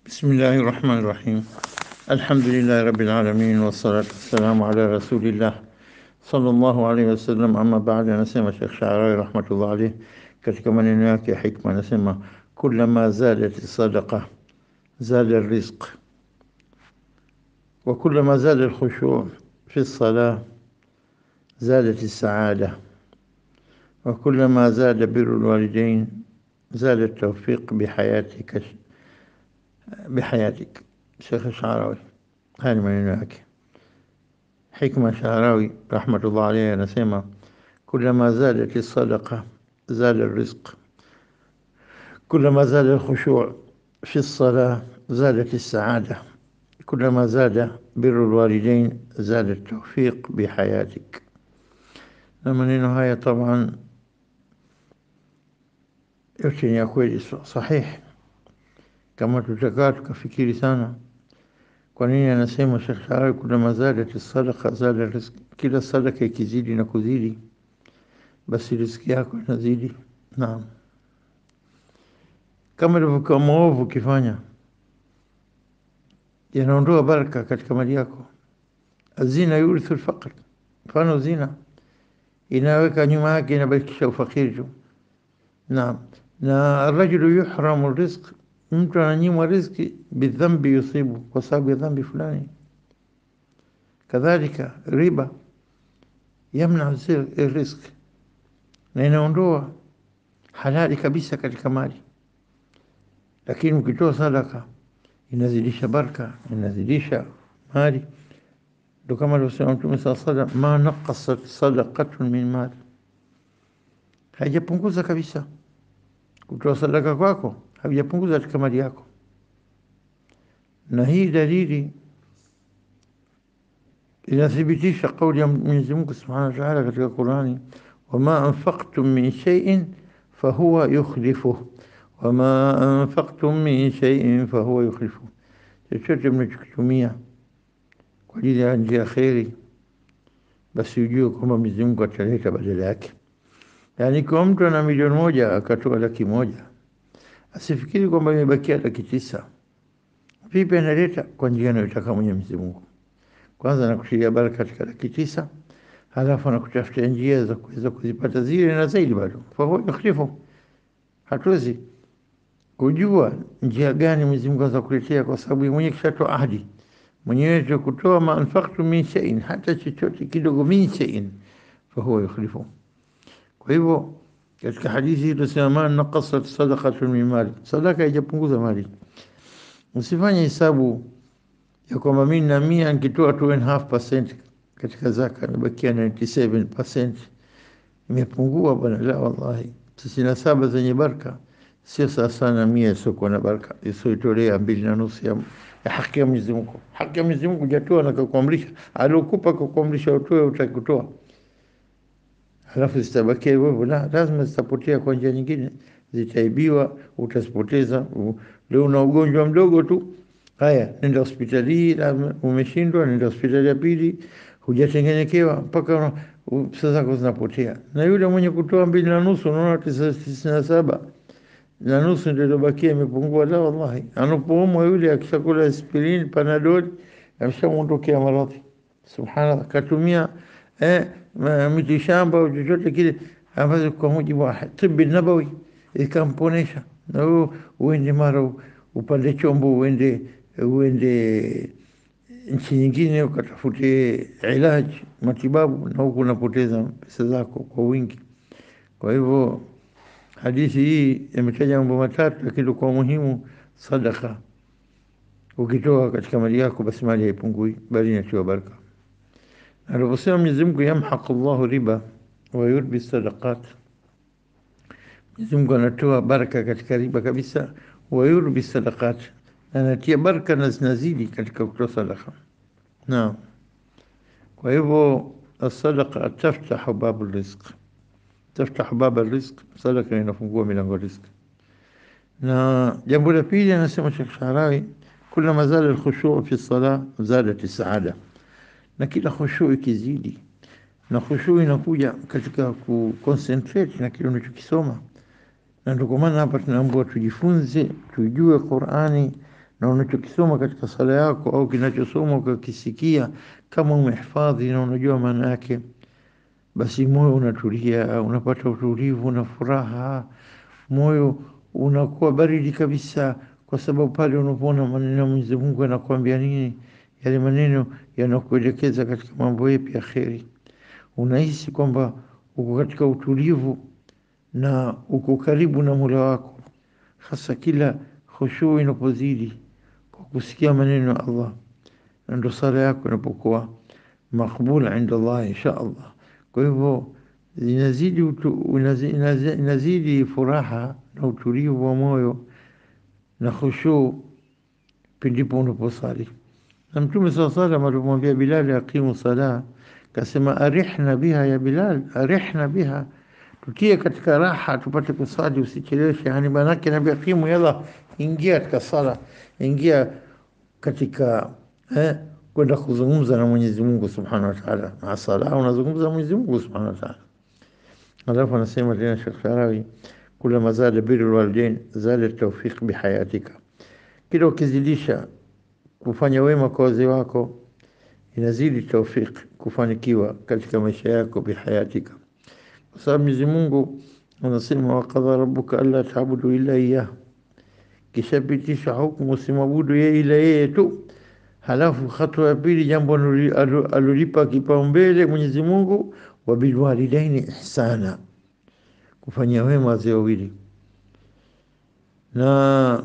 بسم الله الرحمن الرحيم الحمد لله رب العالمين والصلاة والسلام على رسول الله صلى الله عليه wasallam. Ama baada, anasema Sheikh Sharawi rahmatullah alayh katika maneno yake ya hikma, anasema kullama zadat sadaqa zada rizq wa kullama zada alkhushu' fi الصلاة زادت السعادة وكلما زاد بر الوالدين زاد التوفيق بحياتك بحياتك شيخ الشعراوي هذه maneno yake hikma Sharawi rahmatullah alayhi anasema kullama zadat الصدقة زاد الرزق كلما زاد الخشوع في الصلاة زادت السعادة كلما زاد بر الوالدين زاد التوفيق بحياتك na maneno haya taban yote ni ya kweli sahihi kama tutakaa tukafikiri sana kwa nini anasema Sheikh Sharawi kulama zadat sadaqa zada rizki kila sadaka ikizidi na kuzidi basi riziki yako inazidi naam kama ilivyokuwa maovu ukifanya yanaondoa baraka katika mali yako azina yurithu lfaqr mfano zina inaweka nyuma yake inabakisha ufakiri tu naam na rajulu yuhramu rizq mtu ananyimwa riziki bidhambi yusibu kwa sababu ya dhambi fulani kadhalika riba yamna rizq na inaondoa halali kabisa katika mali lakini ukitoa sadaka inazidisha baraka inazidisha mali ndo kama alivyosema Mtume saa salam, ma naqasat sadaqatun min mali, haijapunguza kabisa kutoa sadaka kwako, haijapunguza katika mali yako. Na hii dalili inathibitisha kauli ya Mwenyezi Mungu subhanahu wa taala katika Qurani, wama anfaqtum min shay'in fahuwa yukhlifuh wama anfaqtum min shay'in fahuwa yukhlifuh, chochote mnachokitumia kwa ajili ya njia kheri, basi ujue kwamba Mwenyezi Mungu ataleta badala yake. Yaani, kwa mtu ana milioni moja akatoa laki moja asifikiri kwamba imebakia laki tisa. Vipi analeta? Kwa njia anayotaka Mwenyezi Mungu. Kwanza anakushiria baraka katika laki tisa, halafu anakutafutia njia za kuweza kuzipata zile na zaidi bado. Fahuwa yukhlifu, hatuwezi kujua njia gani Mwenyezi Mungu anaweza kuletea, kwa sababu mwenyewe kishatoa ahadi mwenyewe kutoa ma anfaqtu min shay'in, hata chochote kidogo, min shay'in fahuwa yukhlifu. Kwa hivyo katika hadithi tunasema ma naqasat sadaqatun min mali, sadaka haijapunguza mali. Usifanye hesabu ya kwamba mimi na mia nikitoa 2.5% katika zaka imebakia 97% imepungua bwana. La, wallahi tisini na saba zenye baraka sio sawa sana mia isiokuwa na baraka, isioitolea mbili na nusu ya ya haki ya Mwenyezi Mungu. Haki ya Mwenyezi Mungu hujatoa na kukuamrisha, aliokupa kukuamrisha utoe, utakutoa halafu zitabakia hivyo hivyo, la, lazima zitapotea kwa njia nyingine, zitaibiwa, utazipoteza. Leo una ugonjwa mdogo tu, haya, nenda hospitali hii, umeshindwa, nenda hospitali ya pili, hujatengenekewa mpaka pesa zako zinapotea. Na yule mwenye kutoa mbili na nusu, unaona tisini na saba na nusu ndio iliyobakia imepungua. La, wallahi, anapoumwa yule akishakula aspirin, panadol, ameshamwondokea maradhi. Subhanallah, katumia eh, miti shamba au chochote kile ambazo kwa mujibu wa tibi nabawi ikamponesha. Na wewe uende mara upande chombo, uende uende nchi nyingine ukatafute ilaji matibabu, na huku unapoteza pesa zako kwa wingi. Kwa hivyo hadithi hii imetaja mambo matatu, lakini kwa muhimu sadaka. Ukitoa katika mali yako, basi mali haipungui, bali inatiwa baraka. Aliposema Mwenyezi Mungu, yamhaqu Allahu riba wa yurbi sadaqat, Mwenyezi Mungu anatoa baraka katika riba kabisa, wa yurbi sadaqat, anatia baraka na zinazidi katika kutoa sadaka. Naam, kwa hivyo asadaqa taftahu babu rizq taftahu baba rizq, sadaka inafungua milango riziki. Na jambo la pili anasema Sheikh Sharawi, kulama zada alkhushu fi sala zadat saada, na kila khushu ikizidi, na khushu inakuja katika ku concentrate na kile unachokisoma, na ndio kwa maana hapa tunaambiwa tujifunze, tujue Qur'ani na unachokisoma katika sala yako au kinachosoma ukakisikia, kama umehifadhi na unajua maana yake, basi moyo unatulia, unapata utulivu na furaha, moyo unakuwa baridi kabisa, kwa sababu pale unapoona maneno ya Mwenyezi Mungu yanakuambia nini, yale maneno yanakuelekeza katika mambo yapi ya kheri, unahisi kwamba uko katika utulivu na uko karibu na Mola wako, hasa kila khushuu inapozidi kwa kusikia maneno ya Allah, na ndo sala yako inapokuwa makbula inda Allah insha Allah. Kwa hivyo inazidi, utu, inazidi, inazidi furaha na utulivu wa moyo na khushuu pindipo unaposali. Na Mtume saa salam alimwambia Bilali aqimu sala, kasema arihna biha ya Bilal, arihna biha tutie katika raha tupate kusali, usicheleweshe. Yani maanake naambia aqimu, yalla ingia katika sala, ingia katika eh, kwenda kuzungumza na Mwenyezi Mungu Subhanahu wa Ta'ala. Na sala unazungumza na Mwenyezi Mungu Subhanahu wa Ta'ala. Alafu anasema tena Sheikh Sharawi, kula mazada birrul walidain zada tawfiq bihayatika, kila ukizidisha kufanya wema kwa wazee wako inazidi tawfiq kufanikiwa katika maisha yako bihayatika, kwa sababu Mwenyezi Mungu anasema waqadha rabbuka alla ta'budu illa iyyah, kishapitisha hukumu usimwabudu yeye ila yeye tu. Halafu hatua ya pili, jambo alolipa kipaumbele Mwenyezi Mungu, wa bilwalidaini ihsana, kufanyia wema wazee wawili na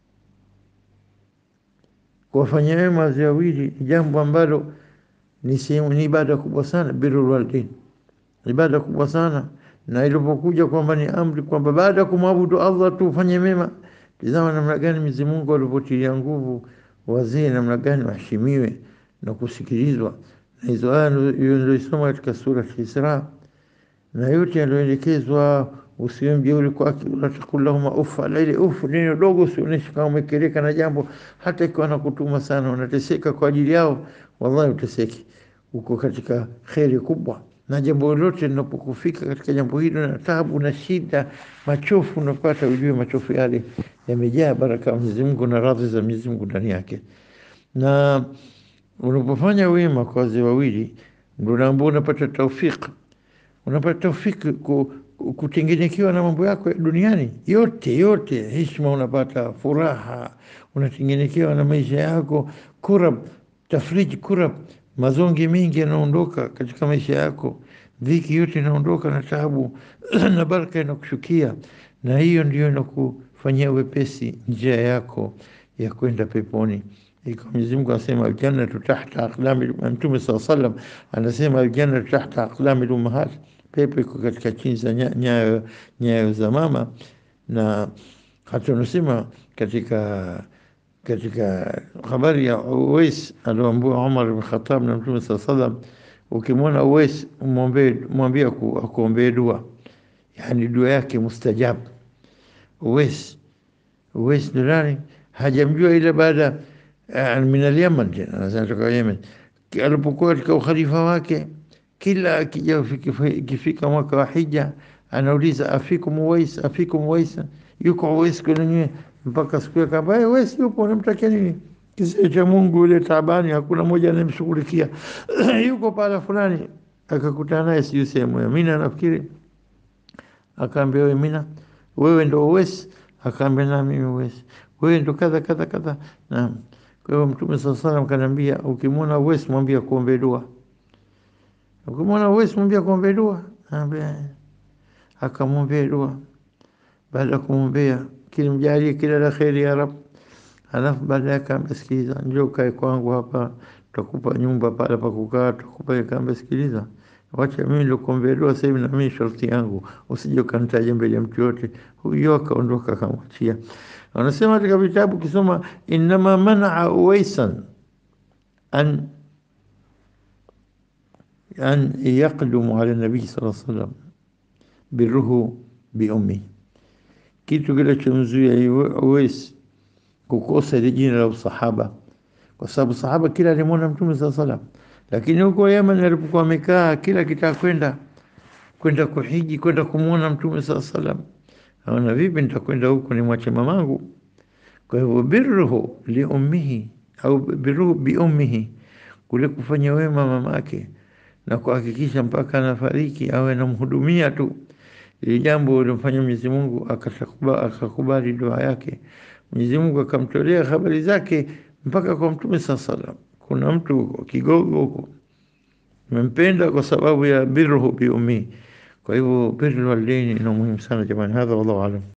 kuwafanyia wema wazee wawili ni jambo ambalo ni sehemu, ni ibada kubwa sana. Birrul walidain ibada kubwa sana, na ilipokuja kwamba ni amri kwamba baada ya kumwabudu Allah tu ufanye mema, tizama namna gani Mwenyezi Mungu alivyotilia nguvu wazee, namna gani waheshimiwe na kusikilizwa. Na hizo aya nilizosoma katika sura Isra, na yote yaliyoelekezwa usiwe mjeuri kwake, wala taqul lahuma uff. Ala ile uff neno dogo, usionyeshe kama umekereka na jambo, hata ikiwa nakutuma sana, unateseka kwa ajili yao, wallahi uteseki, uko katika kheri kubwa. Na jambo lolote linapokufika katika jambo hilo na taabu na shida, machofu unapata, ujue machofu yale yamejaa baraka ya Mwenyezi Mungu na radhi za Mwenyezi Mungu ndani yake. Na unapofanya wema kwa wazee wawili, ndio ambao unapata taufiki, unapata taufiki ku kutengenekewa na mambo yako duniani yote yote, heshima unapata, furaha unatengenekewa na maisha yako, kurab tafriji, kurab mazonge mengi yanaondoka katika maisha yako, dhiki yote inaondoka na taabu na baraka inakushukia, na hiyo ndio inakufanyia wepesi njia yako ya kwenda peponi. Iko Mwenyezi Mungu anasema aljannatu tahta aqlami, Mtume saa salam anasema aljannatu tahta aqlami lummahat pepo iko katika chini za nyayo nyayo za mama, na hata unasema katika katika habari ya Uwais alioambua Umar bin Khattab na Mtume saa salam, ukimwona Uwais mwambie akuombee dua, yani dua yake mustajabu. Uwais Uwais ndo nani? Hajamjua ila baada min al-Yaman, tena anasema toka Yemen, alipokuwa katika ukhalifa wake kila akija ikifika mwaka wa hija anauliza afikum Uwais, afikum Uwais, yuko Uwais kwenye mpaka siku akamba Uwais yupo, unamtakia nini? Kisha cha Mungu yule taabani, hakuna mmoja anayemshughulikia yuko pala fulani, akakutana naye siyo sehemu ya Mina nafikiri, akaambia wewe Mina, wewe ndo Uwais? Akaambia na mimi Uwais. Wewe ndo kadha kadha kadha. Naam. Kwa hiyo Mtume sallallahu alaihi wasallam kanambia, ukimwona Uwais mwambie kuombe dua Ukimwona Uwais mwambia kuombea dua, akamwombea dua. Baada ya kumwombea, kilimjalie kila la kheri ya Rab. Alafu baada yake akamsikiliza, njoo kae kwangu hapa, tutakupa nyumba pale pa kukaa, tutakupa. Akamsikiliza, wacha mimi nilikuombea dua sasa hivi, na mimi sharti yangu usije ukanitaja mbele ya mtu yote. Huyo akaondoka, akamwachia. Anasema katika vitabu kisoma, innama manaa Uwaisan an an yaqdumu ala nabii sallallahu alaihi wasallam birruhu biummi, kitu kinachomzuia Uwais kukosa ile jina la usahaba, kwa sababu sahaba kila alimwona Mtume sallallahu alaihi wasallam. Lakini huko Yemen alipokuwa amekaa, kila kitaka kwenda kwenda kuhiji, kwenda kumwona Mtume sallallahu alaihi wasallam, aona vipi nitakwenda huko nimwache mamangu? Kwa hivyo birruhu liummihi au birruhu biummihi, kule kufanya wema mamake na kuhakikisha mpaka anafariki awe anamhudumia tu, ili jambo limfanya Mwenyezi Mungu akakubali dua yake. Mwenyezi Mungu akamtolea habari zake mpaka kwa Mtume saa salam. Kuna mtu kigogo huko mempenda kwa sababu ya birruhu biummihi. Kwa hivyo birrul walidaini ina muhimu sana jamani. Hadha wallahu alam.